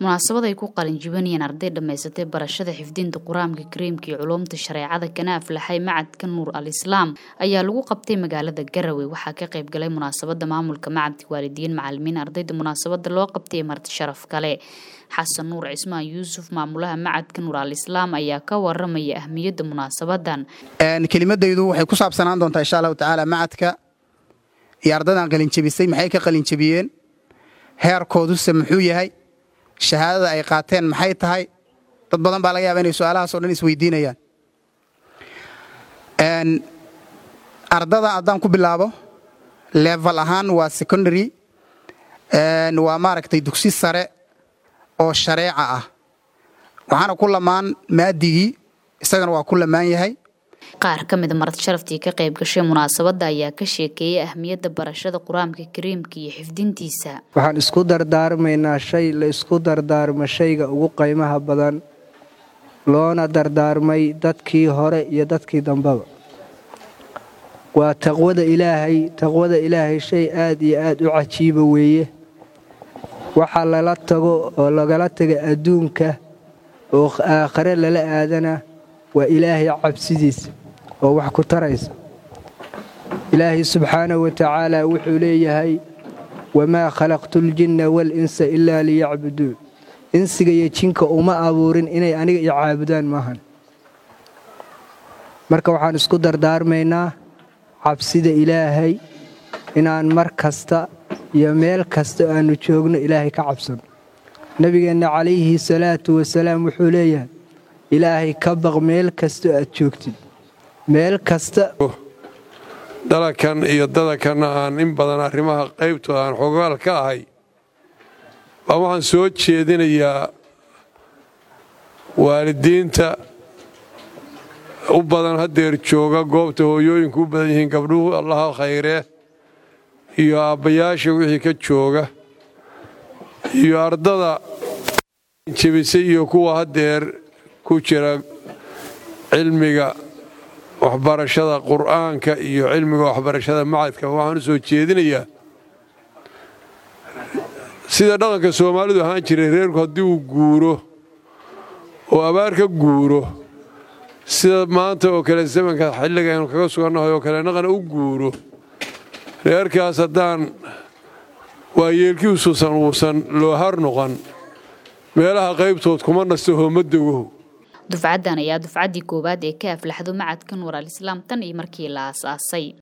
munaasabad ay ku qalinjibinayeen arday dhammaysatay barashada xifdinta qur-aanka kariimka iyo culuumta shareecada kana aflaxay macadka nuur al islaam ayaa lagu qabtay magaalada garowe waxaa ka qayb galay munaasabada maamulka macadka waalidiin macalimiin ardayda munaasabada loo qabtay ee marti sharaf kale xasan nuur cismaan yuusuf maamulaha macadka nuur al islaam ayaa ka waramaya ahmiyadda munaasabadan kelimadaydu waxay ku saabsanaan doontaa insha allahu tacaala macadka iyo ardaydan qalinjabisay maxay ka qalinjabiyeen heerkooduse muxuu yahay shahaadada ay qaateen maxay tahay dad badan baa laga yaaba inay su-aalahaas o dhan isweydiinayaan ardada haddaan ku bilaabo level ahaan waa secondary waa maaragtay dugsi sare oo shareeca ah waxaana ku lamaan maadigii isagana waa ku lamaan yahay qaar ka mida marti sharaftii ka qayb gashay munaasabadda ayaa ka sheekeeyay ahmiyadda barashada qur-aanka kariimka iyo xifdintiisa waxaan isku dardaarmaynaa shay la isku dardaarmo shayga ugu qiimaha badan loona dardaarmay dadkii hore iyo dadkii dambeba waa taqwada ilaahay taqwada ilaahay shay aad iyo aad u cajiiba weeye waxa lala tago oo lagala taga adduunka oo aakhare lala aadana waa ilaahay cabsidiisa oo wax ku taraysa ilaahay subxaanahu wa tacaala wuxuu leeyahay wamaa khalaqtu ljinna walinsa ilaa liyacbuduun insiga iyo jinka uma abuurin inay aniga i caabudaan maahan marka waxaan isku dardaarmaynaa cabsida ilaahay inaan mar kasta iyo meel kasta aannu joogno ilaahay ka cabsano nebigeenna calayhi salaatu wasalaam wuxuu leeyahay ilaahay ka baq meel kasta aad joogtid meel kasta dalakan iyo dadakanna aan in badan arrimaha qaybtooda aan xogaal ka ahay baa waxaan soo jeedinayaa waalidiinta u badan haddeer jooga goobta hooyooyinku u badan yihiin gabdhuhu allaha khayree iyo aabbayaasha wixii ka jooga iyo ardada jebisay iyo kuwa haddeer ku jira cilmiga waxbarashada qur'aanka iyo cilmiga waxbarashada macadka waxaan u soo jeedinayaa sida dhaqanka soomaalidu ahaan jiray reerku haddii uu guuro oo abaar ka guuro sida maanta oo kale zamanka xilliga aynu kaga sugannahay oo kale naqana u guuro reerkaas haddaan waayeelkiisuusan uusan loo har noqon meelaha qaybtood kuma nasto hoomadogow dufcaddan ayaa dufcaddii koowaad ee ka aflaxdo macadka nuur al islaam tan iyo markii la aasaasay